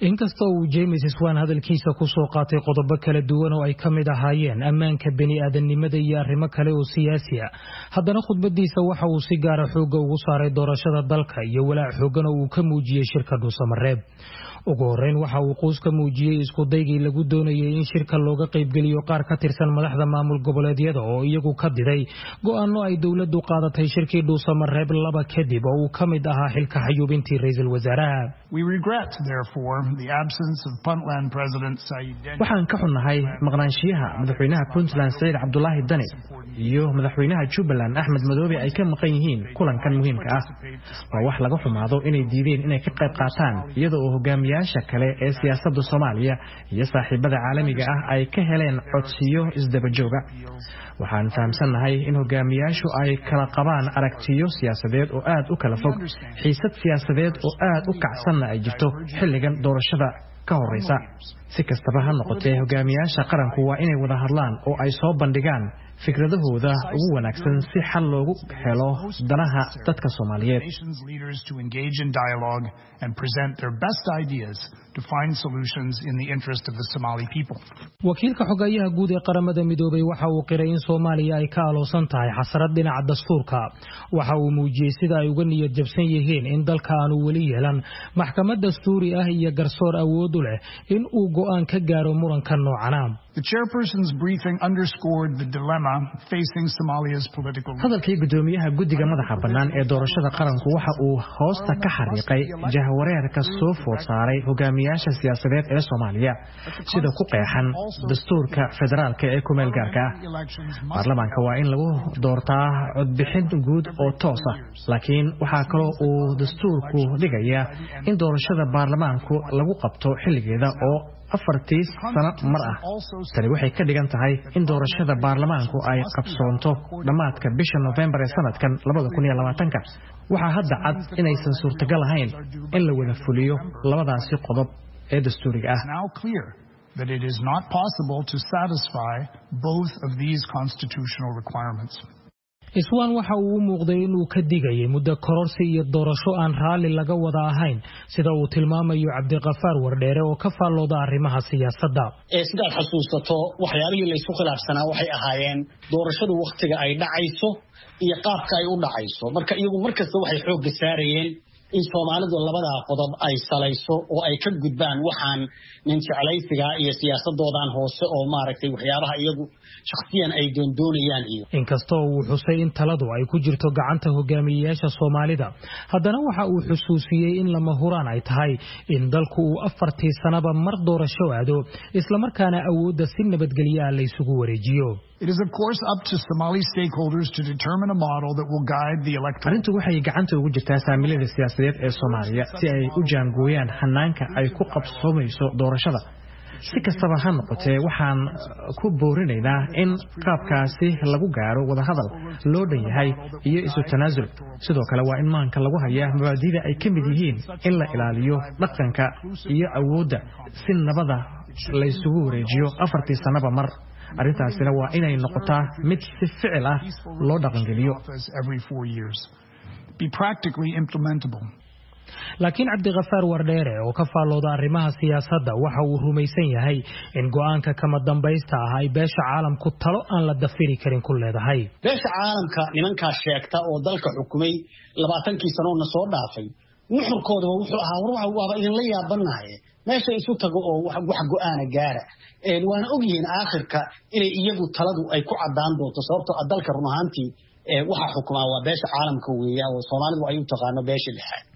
inkasta uu james swan hadalkiisa ku soo qaatay qodobo kala duwan oo ay ka mid ahaayeen ammaanka bini'aadannimada iyo arrimo kale oo siyaasi ah haddana khudbadiisa waxa uu si gaara xoogga ugu saaray doorashada dalka iyo walaac xooggan oo uu ka muujiyey shirka dhuusamareeb ugu horreyn waxa uu quus ka muujiyey iskudaygii lagu doonayay in shirka looga qaybgeliyo qaar ka tirsan madaxda maamul goboleedyada oo iyagu ka diday go'aano ay dowladdu qaadatay shirkii dhuusamareeb laba kadib oo uu ka mid ahaa xilka xayuubintii ra'iisul wasaaraha waxaan ka xunnahay maqnaanshiyaha madaxweynaha puntland saciid cabdulaahi dani iyo madaxweynaha jubbaland axmed madoobe ay ka maqan yihiin kulankan muhiimka ah waa wax laga xumaado inay diideen inay ka qayb qaataan iyada oo hogaamiyaasha kale ee siyaasadda soomaaliya iyo saaxiibada caalamiga ah ay ka heleen codsiyo isdabajooga waxaan fahamsannahay in hogaamiyaashu ay kala qabaan aragtiyo siyaasadeed oo aad u kala fog xiisad siyaasadeed oo aad u kacsanna ay jirto xilligan doorashada ka horraysa si kastaba ha noqotee hogaamiyaasha qaranku waa inay wada hadlaan oo ay soo bandhigaan fikradahooda ugu wanaagsan si xal loogu helo danaha dadka soomaaliyeed wakiilka xogeeyaha guud ee qaramada midoobay waxa uu qiray in soomaaliya ay ka aloosan tahay xasrad dhinaca dastuurka waxa uu muujiyey sida ay uga niyad jabsan yihiin in dalka aanu weli yeelan maxkamad dastuuri ah iyo garsoor awood u leh in uu go'aan ka gaaro muranka noocana hadalkii gudoomiyaha guddiga madaxa bannaan ee doorashada qaranku waxa uu hoosta ka xariiqay jahwareerka soo food saaray hogaamiyaasha siyaasadeed ee soomaaliya sida ku qeexan dastuurka federaalka ee kumeel gaarka ah baarlamaanka waa in lagu doortaa codbixin guud oo toos ah laakiin waxaa kaloo uu dastuurku dhigayaa in doorashada baarlamaanku lagu qabto xilligeeda oo afartii sano mar ah tani waxay ka dhigan tahay in doorashada baarlamaanku ay qabsoonto dhammaadka bisha nofembar ee sanadkan waxaa hadda cad inaysan suurtagal ahayn in la wada fuliyo labadaasi qodob ee dastuuriga ah iswaan waxa uu u muuqday inuu ka digayay muddo kororsi iyo doorasho aan raalli laga wada ahayn sida uu tilmaamayo cabdiqafaar wardheere oo ka faallooda arrimaha siyaasadda sidaad xasuusato waxyaalihii laysku khilaafsanaa waxay ahaayeen doorashadu wakhtiga ay dhacayso iyo qaabka ay u dhacayso marka iyagu markasta waxay xoogga saarayeen in soomaalidu labadaa qodob ay salayso oo ay ka gudbaan waxaan nin jeclaysigaa iyo siyaasadoodan hoose oo maaragtay waxyaabaha iyagu shakhsiyan ay doondoonayaan iyo inkastoo uu xusay in taladu ay ku jirto gacanta hogaamiyeyaasha soomaalida haddana waxa uu xusuusiyey in lama huraan ay tahay in dalku uu afartii sanaba mar doorasho aado islamarkaana awoodda si nabadgelyo ah laysugu wareejiyo arrintu waxay gacanta ugu jirtaa saamilada siyaasadeed ee soomaaliya si ay u jaangooyaan hanaanka ay ku qabsoomayso doorashada si kastaba ha noqotee waxaan ku boorinaynaa in qaabkaasi lagu gaaro wadahadal loo dhan yahay iyo isu tanaasul sidoo kale waa in maanka lagu hayaa mabaadida ay ka mid yihiin in la ilaaliyo dhaqanka iyo awoodda si nabada laysugu wareejiyo afartii sannaba mar arrintaasina waa inay noqotaa mid si ficil ah loo dhaqangeliyo laakiin cabdikafaar wardheere oo ka faallooda arrimaha siyaasadda waxa uu rumaysan yahay in go'aanka kama dambaysta ah ay beesha caalamku talo aan la dafiri karin ku leedahay beesha caalamka nimankaas sheegta oo dalka xukumay labaatankii sanoona soo dhaafay nuxurkoodaba wuxuu ahaa waaba idinla yaabanahay meesha isu tago oo wax go'aana gaara waana ogyihiin aakhirka inay iyagu taladu ay ku caddaan doonto sababtoo dalka run ahaantii waxa xukumaa waa beesha caalamka weeya oo soomaalidu ay u taqaano beesha lixaad